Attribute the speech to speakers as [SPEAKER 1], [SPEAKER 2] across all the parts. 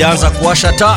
[SPEAKER 1] anza kuwasha taa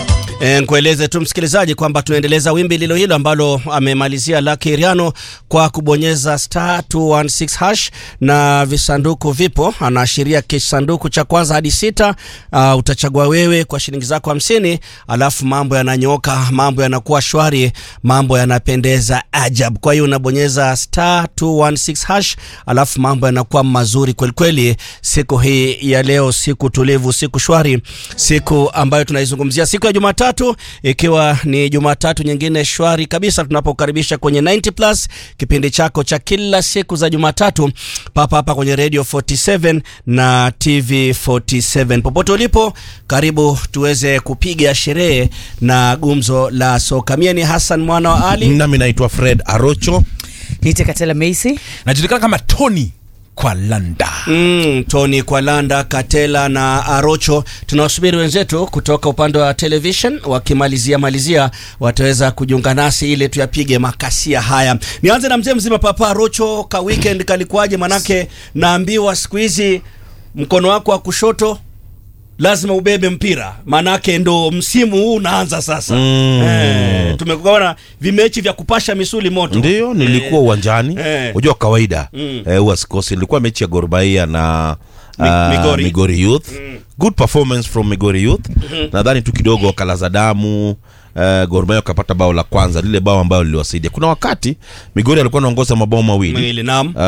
[SPEAKER 1] E, nkueleze tu msikilizaji kwamba tunaendeleza wimbi lilo hilo ambalo amemalizia Lucky Riano kwa kubonyeza star 216 hash na visanduku vipo, anaashiria kisanduku cha kwanza hadi sita. Uh, utachagua wewe kwa shilingi zako hamsini, alafu mambo yananyoka, mambo yanakuwa shwari, mambo yanapendeza ajabu. Kwa hiyo unabonyeza star 216 hash, alafu mambo yanakuwa mazuri kweli kweli. Siku hii ya leo, siku tulivu, siku shwari, siku ambayo tunaizungumzia, siku ya Jumatatu tatu ikiwa ni Jumatatu nyingine shwari kabisa, tunapokaribisha kwenye 90 plus kipindi chako cha kila siku za Jumatatu papa hapa kwenye Radio 47 na TV 47. Popote ulipo, karibu tuweze kupiga sherehe na gumzo la soka. Mie ni Hassan mwana wa Ali,
[SPEAKER 2] nami naitwa Fred Arocho.
[SPEAKER 3] Nite Katela Messi.
[SPEAKER 4] najulikana kama Tony kwa Landa.
[SPEAKER 1] Mm, Tony Kwalanda, Katela na Arocho. Tunawasubiri wenzetu kutoka upande wa television, wakimalizia malizia wataweza kujiunga nasi ili tuyapige makasia haya. Nianze na mzee mzima Papa Arocho, ka weekend kalikuwaje? Manake naambiwa siku hizi mkono wako wa kushoto lazima ubebe mpira, manake ndo msimu huu unaanza sasa.
[SPEAKER 2] Mm.
[SPEAKER 1] Eh, tumekuona vimechi vya kupasha misuli moto.
[SPEAKER 2] Ndio nilikuwa uwanjani,
[SPEAKER 1] Eh.
[SPEAKER 2] unajua kawaida
[SPEAKER 1] Mm.
[SPEAKER 2] eh, huwa sikosi. Ilikuwa mechi ya Gor Mahia na
[SPEAKER 1] Mi-
[SPEAKER 2] ah,
[SPEAKER 1] Migori.
[SPEAKER 2] Migori Youth. Good performance from Migori Youth. Nadhani tu kidogo wakalaza damu Uh, Gor Mahia wakapata bao la kwanza, lile bao ambayo liliwasaidia. Kuna wakati Migori alikuwa anaongoza mabao mawili
[SPEAKER 1] Mwili, naam.
[SPEAKER 2] uh,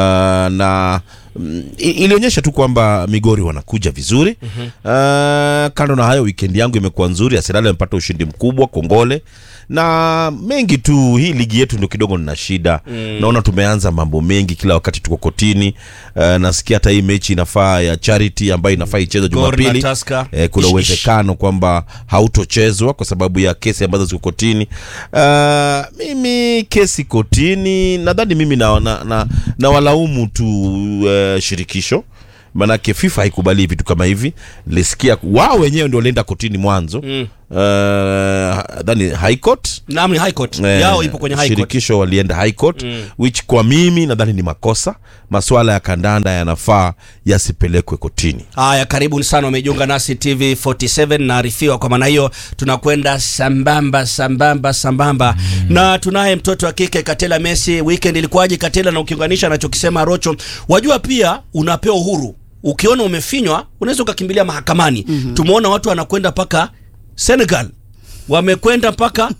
[SPEAKER 2] na mm, i- ilionyesha tu kwamba Migori wanakuja vizuri uh, kando na hayo, weekend yangu imekuwa nzuri. Arsenal amepata ushindi mkubwa Kongole na mengi tu. Hii ligi yetu ndio kidogo nina shida naona tumeanza mambo mengi kila wakati tuko kotini. Uh, nasikia hata hii mechi inafaa ya charity ambayo inafaa ichezwe
[SPEAKER 1] Gor na
[SPEAKER 2] Jumapili.
[SPEAKER 1] Tusker.
[SPEAKER 2] Eh, kuna
[SPEAKER 1] Ish, ish.
[SPEAKER 2] uwezekano kwamba hautochezwa kwa sababu ya kesi ambazo ziko kotini. Uh, mimi kesi kotini, nadhani mimi na, na, na, na walaumu tu uh, shirikisho manake FIFA haikubali vitu kama hivi. Nilisikia wao wenyewe ndio walienda kotini mwanzo
[SPEAKER 1] Mm.
[SPEAKER 2] uh, dhani high court
[SPEAKER 1] Naam, ni High Court.
[SPEAKER 2] Eh,
[SPEAKER 1] Yao ipo kwenye High Court.
[SPEAKER 2] shirikisho walienda high court which kwa mimi nadhani ni makosa. Masuala ya kandanda yanafaa yasipelekwe kotini.
[SPEAKER 1] Haya, karibuni sana, wamejiunga nasi TV 47 naarifiwa. Kwa maana hiyo tunakwenda sambamba sambamba sambamba na tunaye mtoto wa kike Katela Messi. Weekend ilikuwaje Katela? Na ukiunganisha anachokisema Rocho, wajua pia unapewa uhuru, ukiona umefinywa unaweza ukakimbilia mahakamani. Tumeona watu wanakwenda mpaka Senegal, wamekwenda mpaka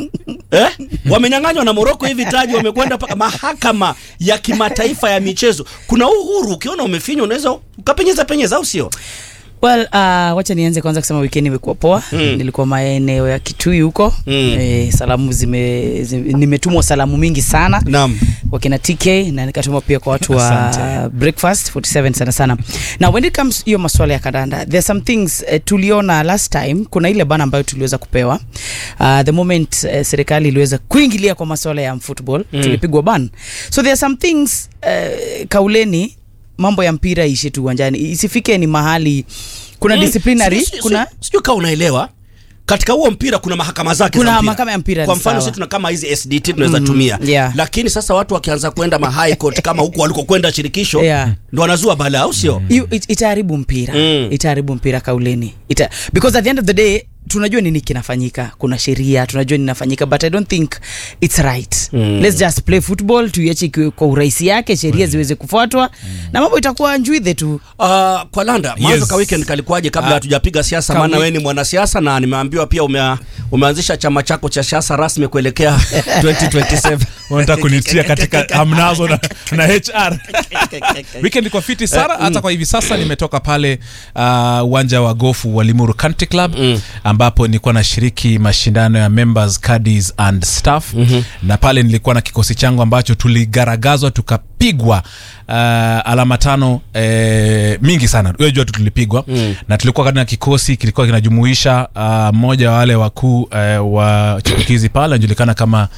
[SPEAKER 1] eh? wamenyang'anywa na Moroko hivi taji, wamekwenda mpaka mahakama ya kimataifa ya michezo. Kuna uhuru, ukiona umefinywa unaweza ukapenyeza penyeza, au sio?
[SPEAKER 3] Well, uh, wacha nianze kwanza kusema weekend imekuwa poa. Nilikuwa maeneo ya Kitui huko.
[SPEAKER 1] Mm.
[SPEAKER 3] Eh, salamu zime, zime nimetumwa salamu mingi sana.
[SPEAKER 1] Naam.
[SPEAKER 3] wakina TK na nikatuma pia kwa watu wa
[SPEAKER 4] Asante.
[SPEAKER 3] breakfast 47 sana sana. Now when it comes hiyo masuala ya kandanda, there are some things uh, tuliona last time, kuna ile bana ambayo tuliweza kupewa uh, the moment uh, serikali iliweza kuingilia kwa masuala ya football
[SPEAKER 1] Mm.
[SPEAKER 3] tulipigwa ban. So there are some things uh, kauleni mambo ya mpira ishi tu uwanjani, isifike ni mahali kuna
[SPEAKER 1] Mm.
[SPEAKER 3] disciplinary,
[SPEAKER 1] Si- si- si-
[SPEAKER 3] kuna
[SPEAKER 1] sijui kama unaelewa katika huo mpira kuna mahakama zake
[SPEAKER 3] Kuna
[SPEAKER 1] za mpira.
[SPEAKER 3] mahakama ya mpira,
[SPEAKER 1] Kwa
[SPEAKER 3] ni
[SPEAKER 1] mfano
[SPEAKER 3] sawa.
[SPEAKER 1] sisi tuna kama hizi SDT tunaweza
[SPEAKER 3] Mm,
[SPEAKER 1] tumia
[SPEAKER 3] yeah.
[SPEAKER 1] lakini sasa watu wakianza kwenda ma high court kama huko walikokwenda shirikisho
[SPEAKER 3] Yeah.
[SPEAKER 1] ndo wanazua balaa, au sio?
[SPEAKER 3] Hiyo it- itaharibu mpira
[SPEAKER 1] Mm.
[SPEAKER 3] itaharibu mpira kauleni Ita, because at the end of the day tunajua nini kinafanyika kuna sheria tunajua ninafanyika but i don't think it's right
[SPEAKER 1] Mm.
[SPEAKER 3] let's just play football tuiache ikiwe kwa urahisi yake sheria ziweze kufuatwa na mambo itakuwa njwidhe tu
[SPEAKER 1] Uh, kwa Landa mwanzo
[SPEAKER 4] Yes.
[SPEAKER 1] ka weekend kalikuwaje kabla
[SPEAKER 4] Ah,
[SPEAKER 1] hatujapiga siasa?
[SPEAKER 3] ka
[SPEAKER 1] Maana
[SPEAKER 3] wi-
[SPEAKER 1] wewe ni mwanasiasa na nimeambiwa pia ume, umeanzisha chama chako cha siasa rasmi kuelekea 2027.
[SPEAKER 4] Unataka kunitia katika hamnazo na, na HR. Weekend ilikuwa fiti sana hata kwa hivi sasa nimetoka pale uh, uwanja wa gofu wa Limuru Country Club
[SPEAKER 1] Mm.
[SPEAKER 4] ambapo nilikuwa nashiriki mashindano ya members caddies and staff na pale nilikuwa na kikosi changu ambacho tuligaragazwa tukapigwa uh, alama tano eh, mingi sana unajua tu tulipigwa na tulikuwa katika kikosi kilikuwa kinajumuisha uh, mmoja wa wale wakuu eh, wa chipukizi pale anajulikana kama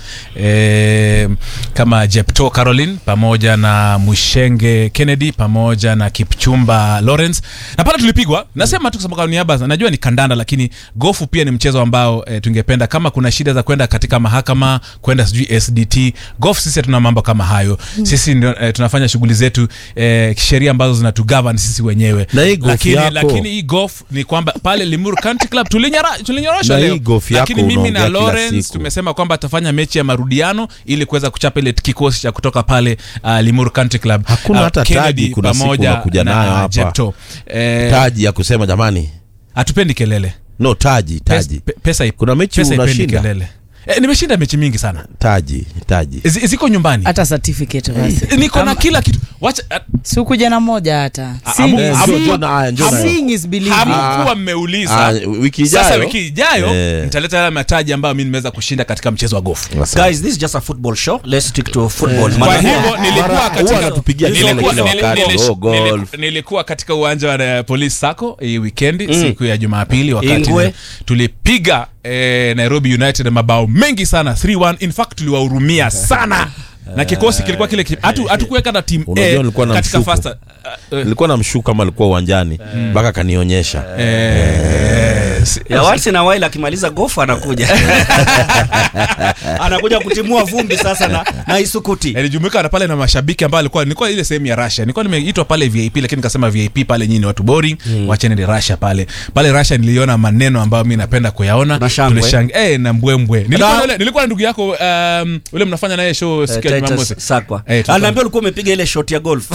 [SPEAKER 4] eh, kama Jepto Caroline pamoja na Mushenge Kennedy pamoja na Kipchumba Lawrence na pale tulipigwa nasema tu kusema kwa niaba najua ni kandanda lakini gofu pia ni mchezo ambao eh, tungependa kama kuna shida za kwenda katika mahakama kwenda sijui SDT golf sisi hatuna mambo kama hayo sisi ndio eh, tunafanya shughuli zetu eh, sheria ambazo zinatugovern sisi wenyewe
[SPEAKER 2] Na hii golf
[SPEAKER 4] lakini,
[SPEAKER 2] yako.
[SPEAKER 4] lakini hii golf ni kwamba pale Limuru Country Club tulinyara- tulinyorosha
[SPEAKER 2] Na hii
[SPEAKER 4] leo
[SPEAKER 2] golf yako
[SPEAKER 4] lakini mimi na
[SPEAKER 2] unaongea kila
[SPEAKER 4] Lawrence
[SPEAKER 2] siku.
[SPEAKER 4] tumesema kwamba atafanya mechi ya marudiano ili kuweza kuchapa ile kikosi cha kutoka pale uh, Limuru Country Club
[SPEAKER 2] Hakuna
[SPEAKER 4] Uh,
[SPEAKER 2] hata
[SPEAKER 4] Kennedy
[SPEAKER 2] taji kuna siku
[SPEAKER 4] pamoja
[SPEAKER 2] unakuja
[SPEAKER 4] na
[SPEAKER 2] nayo hapa.
[SPEAKER 4] Jepto. Eh,
[SPEAKER 2] taji ya kusema jamani
[SPEAKER 4] hatupendi kelele
[SPEAKER 2] no taji
[SPEAKER 4] Pes,
[SPEAKER 2] taji
[SPEAKER 4] pe- pesa ip-
[SPEAKER 2] Kuna mechi
[SPEAKER 4] pesa ipendi
[SPEAKER 2] unashinda?
[SPEAKER 4] kelele eh, nimeshinda mechi mingi sana
[SPEAKER 2] taji taji
[SPEAKER 4] Z- ziko nyumbani
[SPEAKER 3] hata certificate basi
[SPEAKER 4] niko na kila kitu wacha uh,
[SPEAKER 3] sikuja na moja hata
[SPEAKER 4] Ah,
[SPEAKER 3] Seeing
[SPEAKER 4] amu-
[SPEAKER 3] is-
[SPEAKER 2] Eh,
[SPEAKER 4] amu-
[SPEAKER 2] njoo- njoo na haya, njoo na haya.
[SPEAKER 3] seeing is believing.
[SPEAKER 4] hamkuwa mmeuliza
[SPEAKER 2] Ah, wiki ijayo
[SPEAKER 4] sasa wiki ijayo
[SPEAKER 2] Eh.
[SPEAKER 4] nitaleta yale mataji ambayo mi nimeweza kushinda katika mchezo wa gofu
[SPEAKER 2] Asante.
[SPEAKER 1] guys this is just a football show let's stick to football
[SPEAKER 4] kwa
[SPEAKER 1] Maana-
[SPEAKER 4] hivyo nilikuwa
[SPEAKER 2] Mara- huwa
[SPEAKER 4] katika
[SPEAKER 2] anatupigia kelele
[SPEAKER 4] nilikuwa-
[SPEAKER 2] kila
[SPEAKER 4] nili-
[SPEAKER 2] wakati,
[SPEAKER 4] nili-
[SPEAKER 2] oh, golf.
[SPEAKER 4] nili- nilikuwa katika uwanja wa eh, police sacco hii weekend siku ya jumapili wakati
[SPEAKER 1] Ingwe.
[SPEAKER 4] tulipiga eh, nairobi united mabao mengi sana 3-1 in fact tuliwahurumia sana na kikosi kilikuwa kile ki- hatu- hatukuweka na team
[SPEAKER 2] Unajua
[SPEAKER 4] A
[SPEAKER 2] nilikuwa na
[SPEAKER 4] katika
[SPEAKER 2] mshuku.
[SPEAKER 4] first uh, uh,
[SPEAKER 2] nilikuwa na mshuku kama alikuwa uwanjani mpaka akanionyesha
[SPEAKER 4] eh, si-
[SPEAKER 1] ya once in a while akimaliza gofu anakuja anakuja kutimua vumbi sasa na, na isukuti
[SPEAKER 4] nilijumuika na pale na mashabiki ambao alikuwa nilikuwa ile sehemu ya Russia nilikuwa nimeitwa pale VIP lakini nikasema VIP pale nyinyi ni watu boring mm. wacheni ni Russia pale pale Russia niliona maneno ambayo mimi napenda kuyaona
[SPEAKER 1] Na shangwe.
[SPEAKER 4] Tulishang- eh na mbwembwe nilikuwa
[SPEAKER 1] Na-
[SPEAKER 4] na ule- nilikuwa na ndugu yako um, ule mnafanya naye show siku ya
[SPEAKER 1] Titus
[SPEAKER 4] Jumamosi
[SPEAKER 1] Sakwa
[SPEAKER 4] Eh, tulikuwa-
[SPEAKER 1] anaambia ulikuwa umepiga ile shot ya golf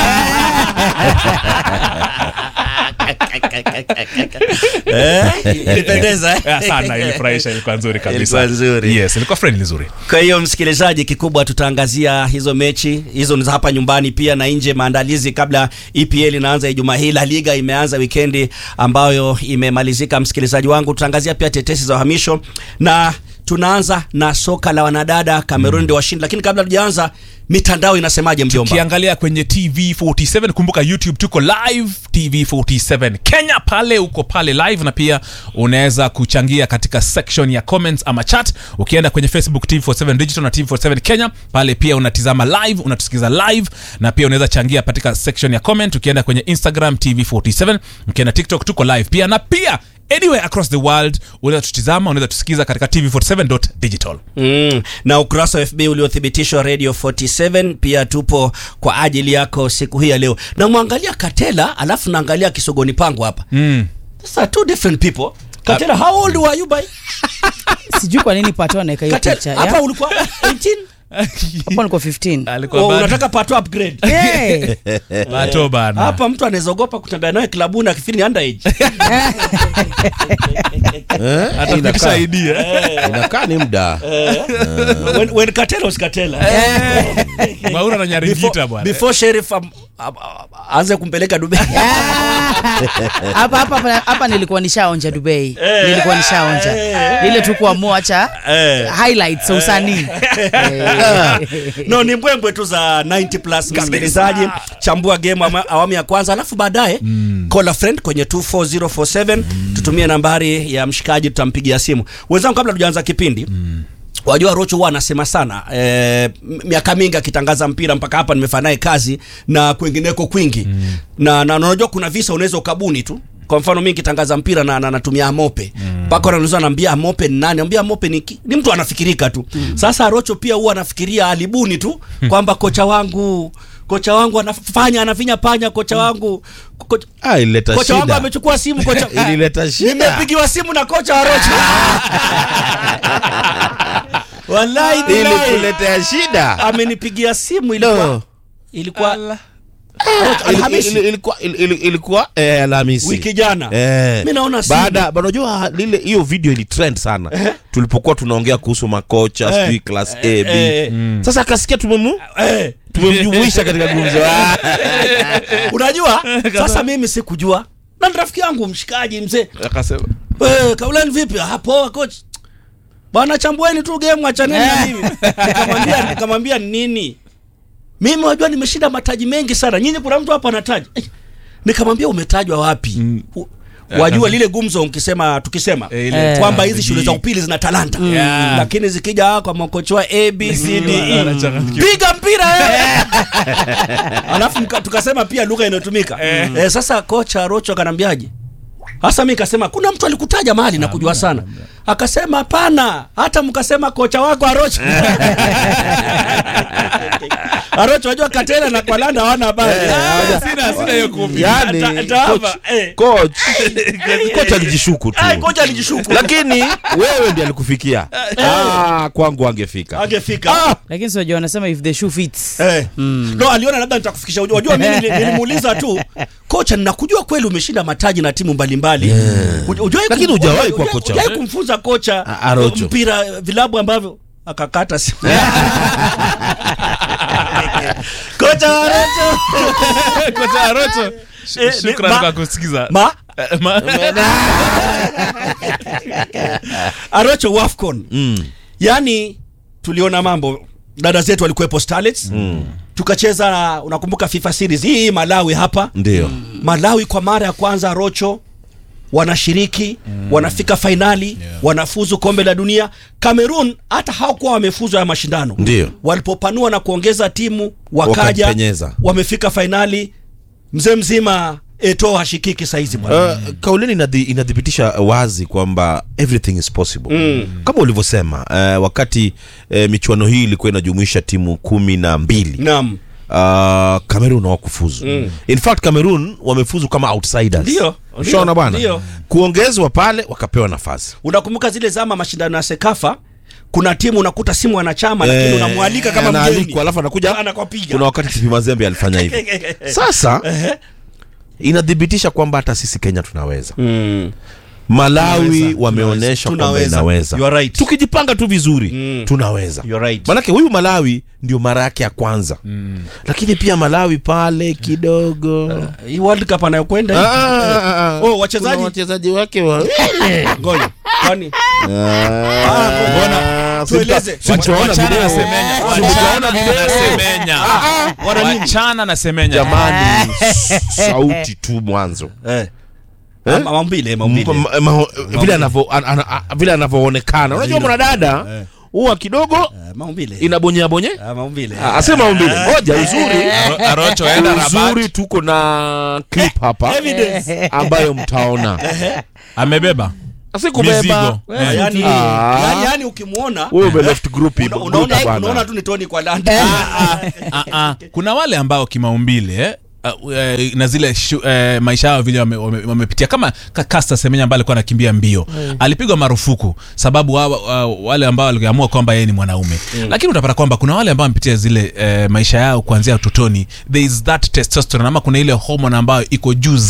[SPEAKER 1] Eh, ilipendeza eh?
[SPEAKER 4] Eh, sana ilifurahisha ilikuwa nzuri kabisa
[SPEAKER 1] Ilikuwa nzuri.
[SPEAKER 4] yes ilikuwa friendly nzuri
[SPEAKER 1] Kwa hiyo msikilizaji, kikubwa tutaangazia hizo mechi hizo ni za hapa nyumbani pia na nje, maandalizi kabla EPL inaanza Ijumaa hii. La Liga imeanza wikendi ambayo imemalizika. Msikilizaji wangu, tutaangazia pia tetesi za uhamisho na tunaanza na soka la wanadada. Cameroon ndio washindi, lakini kabla tujaanza, mitandao inasemaje mjomba?
[SPEAKER 4] ukiangalia kwenye tv 47 kumbuka youtube tuko live tv 47 kenya pale uko pale live na pia unaweza kuchangia katika section ya comments ama chat ukienda kwenye facebook tv 47 digital na tv 47 kenya pale pia unatizama live unatusikiza live na pia unaweza changia katika section ya comment ukienda kwenye instagram tv 47 ukienda tiktok tuko live pia na pia anywhere across the world unaweza tutizama unaweza tusikiza katika tv47.digital
[SPEAKER 1] Mm, na ukurasa wa FB uliothibitishwa Radio 47 pia tupo kwa ajili yako siku hii ya leo. Na mwangalia Katela alafu naangalia Kisogoni pangu hapa.
[SPEAKER 4] mm.
[SPEAKER 1] Sasa two different people. Katela, how old were you by?
[SPEAKER 3] sijui kwa nini pato anaweka hiyo picha
[SPEAKER 1] Katela, hapa
[SPEAKER 3] ya?
[SPEAKER 1] ulikuwa 18?
[SPEAKER 3] hapo niko 15
[SPEAKER 4] alikuwa
[SPEAKER 1] Oh,
[SPEAKER 4] bado-
[SPEAKER 1] unataka pato upgrade.
[SPEAKER 3] hey.
[SPEAKER 4] Bato bana
[SPEAKER 1] Hapa mtu anaweza ogopa kutembea naye klabuni akifikiri ni underage.
[SPEAKER 2] Eh,
[SPEAKER 4] atakupitisha
[SPEAKER 2] inakaa-
[SPEAKER 4] idea
[SPEAKER 2] inakaa ni muda
[SPEAKER 1] when, when Katela was Katela.
[SPEAKER 4] maura na nyaringita
[SPEAKER 1] Before,
[SPEAKER 4] bwana
[SPEAKER 1] before sheriff um, um, aanze kumpeleka Dubai.
[SPEAKER 3] hapa hapa hapa nilikuwa nishaonja Dubai nilikuwa nishaonja ile tu kuamua cha
[SPEAKER 1] Eh.
[SPEAKER 3] highlights za usanii Eh.
[SPEAKER 1] no ni mbwembwe tu za 90 plus msikilizaji chambua game ama- awamu ya kwanza alafu baadaye call a friend kwenye 24047 tutumie nambari ya mshikaji tutampigia simu wenzangu kabla tujaanza kipindi wajua rocho huwa anasema sana eh, m- miaka mingi akitangaza mpira mpaka hapa nimefanya naye kazi na kwingineko kwingi na, na na unajua kuna visa unaweza ukabuni tu kwa mfano mi nikitangaza mpira na na- natumia amope mpaka wanauliza naambia amope ni nani ambia amope ni, ki- ni mtu anafikirika tu sasa rocho pia huwa anafikiria alibuni tu kwamba kocha wangu kocha wangu anafanya anafinya panya kocha wangu kocha,
[SPEAKER 2] ah, ilileta
[SPEAKER 1] kocha wangu
[SPEAKER 2] shida
[SPEAKER 1] amechukua simu kocha
[SPEAKER 2] ilileta shida
[SPEAKER 1] nimepigiwa simu na kocha wa rocho wallahi billahi.
[SPEAKER 2] ilikuletea shida
[SPEAKER 1] amenipigia simu ilikuwa
[SPEAKER 2] No.
[SPEAKER 1] ilikuwa
[SPEAKER 2] Ili-
[SPEAKER 1] Alhamisi.
[SPEAKER 2] ili- ilikuwa ili- ili- ilikuwa eh, Alhamisi
[SPEAKER 1] wiki jana
[SPEAKER 2] Eh.
[SPEAKER 1] mi naona simu.
[SPEAKER 2] baada unajua lile hiyo video ilitrend sana tulipokuwa tunaongea kuhusu makocha
[SPEAKER 1] Eh.
[SPEAKER 2] sijui class A B
[SPEAKER 1] eh,
[SPEAKER 2] sasa akasikia tumemu
[SPEAKER 1] eh,
[SPEAKER 2] tumemjumuisha katika gumzo Ah.
[SPEAKER 1] unajua sasa mimi sikujua na ni rafiki yangu mshikaji mzee
[SPEAKER 4] akasema
[SPEAKER 1] Eh, kaulani vipi Ah, poa coach bwana chambueni tu game achaneni na mimi nikamwambia nikamwambia nini mimi wajua nimeshinda mataji mengi sana nyinyi kuna mtu hapa anataja Eh, nikamwambia umetajwa wapi U- wajua lile gumzo mkisema tukisema
[SPEAKER 4] Eh, ile-
[SPEAKER 1] kwamba hizi
[SPEAKER 4] bidii.
[SPEAKER 1] shule za upili zina talanta
[SPEAKER 4] Yeah.
[SPEAKER 1] lakini zikija kwa makocha wa a b c d e
[SPEAKER 4] Anachanganyikiwa.
[SPEAKER 1] piga mpira wewe alafu mka- tukasema pia lugha inayotumika eh, sasa kocha rocho akanambiaje hasa mi kasema kuna mtu alikutaja mahali na kujua sana akasema hapana hata mkasema kocha wako arocha Arocho unajua Katela na Kwalanda hawana habari.
[SPEAKER 4] Ah, sina sina hiyo kopi
[SPEAKER 2] yani
[SPEAKER 1] Ta- tawapa,
[SPEAKER 2] coach-
[SPEAKER 1] eh.
[SPEAKER 2] coach coach alijishuku tu
[SPEAKER 1] Ai, kocha alijishuku.
[SPEAKER 2] lakini wewe ndiye alikufikia ah, kwangu angefika
[SPEAKER 1] Angefika.
[SPEAKER 3] lakini sio wanasema if the shoe fits
[SPEAKER 1] Eh. No, aliona labda nitakufikisha. Unajua unajua mimi nili- nilimuuliza tu, kocha, ninakujua kweli umeshinda mataji na timu mbalimbali. Uj- hujawahi
[SPEAKER 2] Lakini
[SPEAKER 1] kum-
[SPEAKER 2] hujawahi
[SPEAKER 1] hujawahi-
[SPEAKER 2] kuwa kocha.
[SPEAKER 1] hujawahi kumfunza kocha
[SPEAKER 2] A- Arocho.
[SPEAKER 1] mpira vilabu ambavyo akakata simu. Kocha Arocho.
[SPEAKER 4] kocha Arocho sh-
[SPEAKER 1] Eh,
[SPEAKER 4] shukrani
[SPEAKER 1] ma-
[SPEAKER 4] kwa kusikiza
[SPEAKER 1] Ma
[SPEAKER 4] Eh, ma-
[SPEAKER 1] Arocho Wafcon.
[SPEAKER 2] mm.
[SPEAKER 1] Yaani tuliona mambo dada zetu walikuwepo Starlets. Tukacheza na unakumbuka FIFA series hii Malawi hapa.
[SPEAKER 2] ndio
[SPEAKER 1] Malawi kwa mara ya kwanza Rocho wanashiriki wanafika fainali wanafuzu kombe la dunia. Cameroon hata hawakuwa wamefuzu haya mashindano,
[SPEAKER 2] Ndio.
[SPEAKER 1] walipopanua na kuongeza timu wakaja
[SPEAKER 2] Wakapenyeza.
[SPEAKER 1] wamefika fainali. Mzee mzima Eto hashikiki saizi bwana.
[SPEAKER 2] Uh, kaulini inadhi, inathibitisha wazi kwamba everything is possible mm. kama ulivyosema uh, wakati uh, michuano hii ilikuwa inajumuisha timu kumi na mbili
[SPEAKER 1] Naam,
[SPEAKER 2] uh, Cameroon hawakufuzu mm. in fact Cameroon wamefuzu kama outsiders
[SPEAKER 1] Ndio,
[SPEAKER 2] ushaona
[SPEAKER 1] ndio,
[SPEAKER 2] bwana
[SPEAKER 1] ndio.
[SPEAKER 2] kuongezwa pale wakapewa nafasi
[SPEAKER 1] unakumbuka zile zama mashindano ya Sekafa, kuna timu unakuta simu wanachama
[SPEAKER 2] Eh,
[SPEAKER 1] lakini unamwalika kama
[SPEAKER 2] anaalikwa,
[SPEAKER 1] mgeni
[SPEAKER 2] alafu anakuja
[SPEAKER 1] Anakupiga.
[SPEAKER 2] kuna wakati tipi mazembe alifanya hivyo sasa inathibitisha kwamba hata sisi Kenya tunaweza
[SPEAKER 1] Mm.
[SPEAKER 2] Malawi
[SPEAKER 1] Tunaweza,
[SPEAKER 2] wameonyesha kwamba
[SPEAKER 1] tunaweza.
[SPEAKER 2] inaweza
[SPEAKER 1] You are right.
[SPEAKER 2] tukijipanga tu vizuri
[SPEAKER 1] Mm.
[SPEAKER 2] tunaweza
[SPEAKER 1] You are right.
[SPEAKER 2] manake huyu Malawi ndio mara yake ya kwanza mm. lakini pia Malawi pale kidogo
[SPEAKER 1] Hii World Cup anayokwenda hii.
[SPEAKER 2] Ah, ah, ah.
[SPEAKER 1] Oh, wachezaji?
[SPEAKER 2] Kuna wachezaji wake wa
[SPEAKER 1] Ngoja. Kwani
[SPEAKER 2] Ah,
[SPEAKER 1] tueleze.
[SPEAKER 2] si mtaona
[SPEAKER 4] wachana
[SPEAKER 2] video.
[SPEAKER 4] na semenya
[SPEAKER 2] Si mtaona
[SPEAKER 4] wachana
[SPEAKER 2] video.
[SPEAKER 4] na semenya
[SPEAKER 1] wana nini?
[SPEAKER 4] wachana na semenya
[SPEAKER 2] jamani sauti tu mwanzo
[SPEAKER 1] Eh. Eh? Maumbile, maumbile.
[SPEAKER 2] Ma- ma- vile anavyo- an- an- a- vile anavyoonekana unajua mwanadada huwa kidogo
[SPEAKER 1] Eh, Maumbile.
[SPEAKER 2] inabonyea bonye
[SPEAKER 1] Ah, maumbile.
[SPEAKER 2] asema umbile moja uzuri
[SPEAKER 4] Aro- Arocho enda
[SPEAKER 2] uzuri
[SPEAKER 4] Rabat
[SPEAKER 2] tuko na clip hapa
[SPEAKER 1] Evidence.
[SPEAKER 2] ambayo mtaona
[SPEAKER 4] amebeba
[SPEAKER 2] asikubeba
[SPEAKER 4] Mizigo.
[SPEAKER 1] Ah, yani,
[SPEAKER 2] Ah.
[SPEAKER 1] yani, yani ukimwona
[SPEAKER 2] wewe ume left group
[SPEAKER 1] una-
[SPEAKER 2] group
[SPEAKER 1] unaona
[SPEAKER 2] bwana.
[SPEAKER 1] unaona tu ni Tony kwa Landa.
[SPEAKER 4] Ah, ah. kuna wale ambao kimaumbile eh, uh, eh, na zile shu, eh, maisha yao vile wamepitia wame, wamepitia kama Ka- Caster Semenya ambaye alikuwa anakimbia mbio alipigwa marufuku sababu wa, wa, wale ambao waliamua kwamba yeye ni mwanaume lakini utapata kwamba kuna wale ambao wamepitia zile eh, maisha yao kuanzia utotoni there is that testosterone ama kuna ile hormone ambayo iko juu